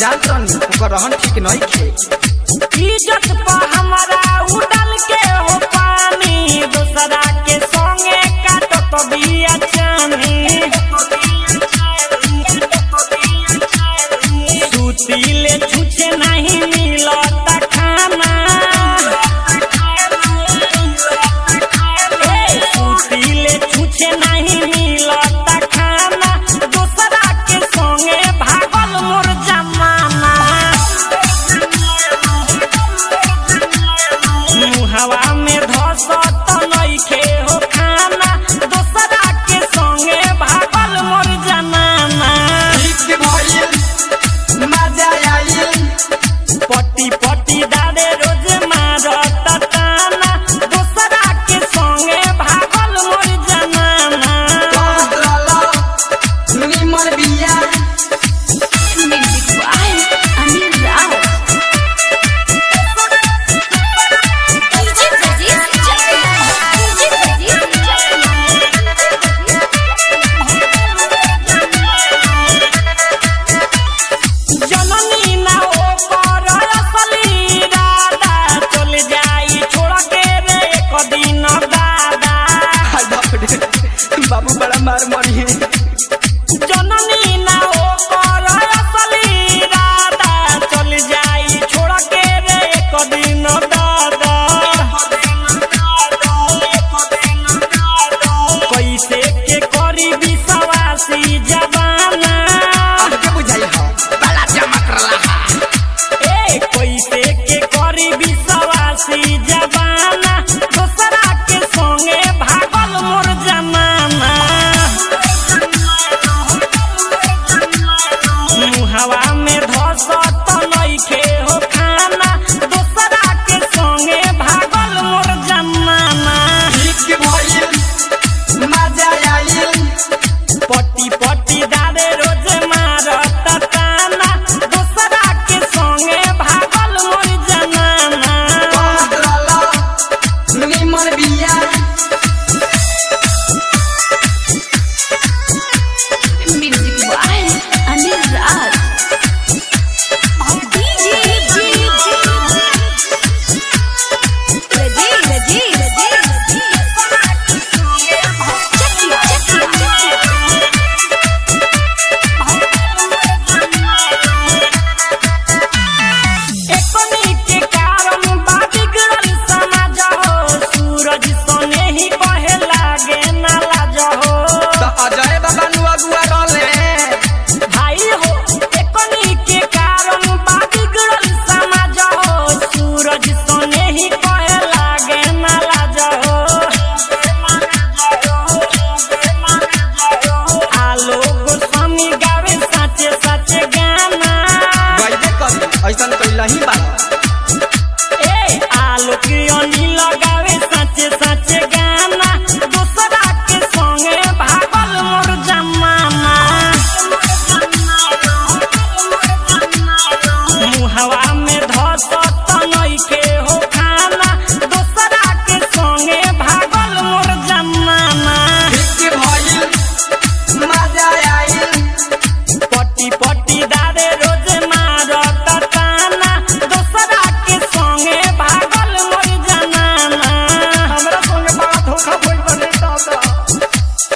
जानतन ओकर रहन ठीक नहीं खे इज्जत पर हमारा उड़ल के हो पानी दूसरा के संगे काटत बिया चानी सुतीले छुछे नहीं मिलत खाना ए, सुतीले छुछे नहीं मिलत खाना दूसरा के संगे भागल मोर जमाना मुहवा में धसत नइखे हो खाना दूसरा के संगे भागल मोर जमाना ठीक भइल मजा आइल पट्टी पट्टी दादे रोज मारत ताना दूसरा के संगे भागल मोर जमाना कहत रहल निमर बिया Music by Anil Rao. DJ Pradeep Chakla. DJ Pradeep जननी ना हो पर असली दादा चल जाई छोड़ के रे एक दिन दादा हाय बाप रे बाबू बड़ा मार मरी है जननी ना हो पर असली दादा चल जाई छोड़ के रे एक दिन दादा कैसे के करी विश्वासी जबाना आगे बुझाई हो बड़ा चमक रहा ए कैसे के करी विश्वासी जबाना दूसरा के संगे भागल मोर जमाना मुहवा में धसत नइखे हो खाना दूसरा के संगे भागल मोर जमाना ठीक भइल मजा आइल पट्टी पट्टी दादे रोज मारत ताना दूसरा के संगे भागल मोर जमाना कहत रहल निमर बिया Music by Anil Rao. DJ Pradeep Chakla. Chakla. एकनी के कारण बा बिगड़ल समाज हो सूरज सोने ही कहे लागे ना लाज हो त अजय बाबा नु अगुआ रहले भाई हो एकनी के कारण बा बिगड़ल समाज हो सूरज सोने ही कहे लागे ना लाज हो आलोक स्वामी गावे साचे साचे गाना गइबे करी ऐसन कइला ही बा ए आलोक अनिल गावे साचे साचे गाना दूसरा के संगे भागल मोर जमाना मुहवा